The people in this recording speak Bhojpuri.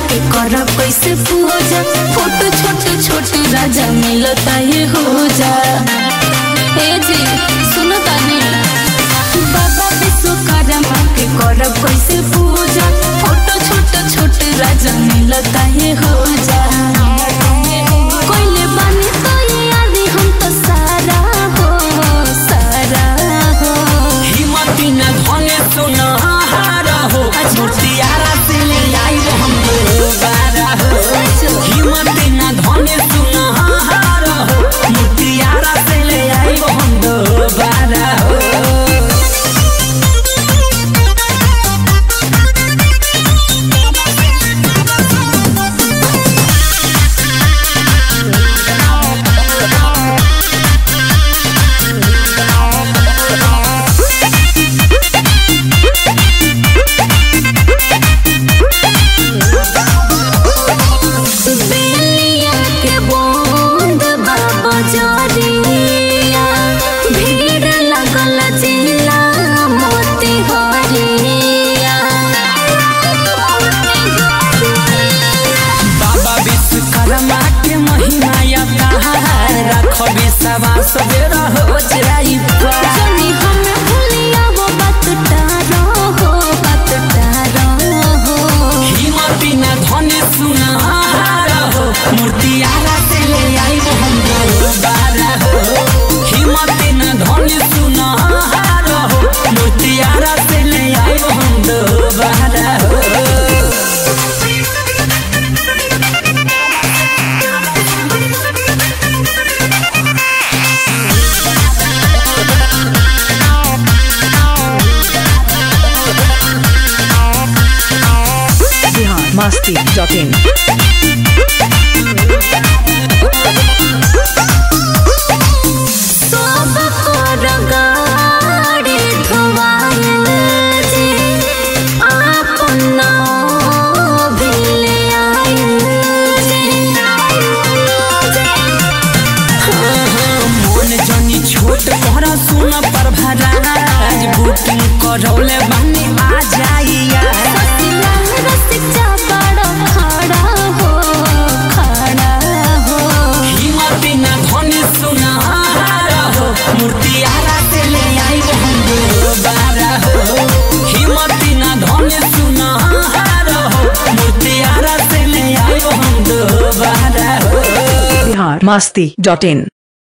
के करब कैसे पूजा फोटो छोटे छोटे राजा मिलता ये हो जा ए जी सुनो तानी बाबा विश्वकर्मा के करब कैसे पूजा फोटो छोटे छोटे राजा मिलता ये हो जा कोइले बानी तो ये आदि हम तो सारा हो सारा हो हिम्मती न धने सुनहारा हो मूर्तियारा से ले आई हम दोबारा हो हिम्मती न धने सुनहारा हो मूर्तियारा से ले आई हम दोबारा हो बेलिया के बूंद बाबा जरिया भीड़ लगल जिला मोती हरिया बाबा विश्वकर्मा के महिमा या रखबे सवा सवेरा हो जाई पार। जनी हमें भूलिया वो बात टारो हो बात टारो हो हिम्मती न धने सुनहारा हो मूर्तियारा से ले आई हम दोबारा हो हिम्मती न धने सुनहारा हो मूर्तियारा से ले आई हम दोबारा हो biharmasti.in सब कर गाड़ी धोवाइल जे आपन भिले आइल जे मन जनी छोट कर सुन पर भराज बुकिंग करौले बानी आ जाइया ससिला रसिक बड़ा खड़ा हो खड़ा हो हिम्मती न धनी सुनहारा हो मूर्तियारा से ले आई हम दोबारा हो हिम्मती न धनी सुनहारा हो मूर्तियारा से ले आई हम दोबारा हो biharmasti.in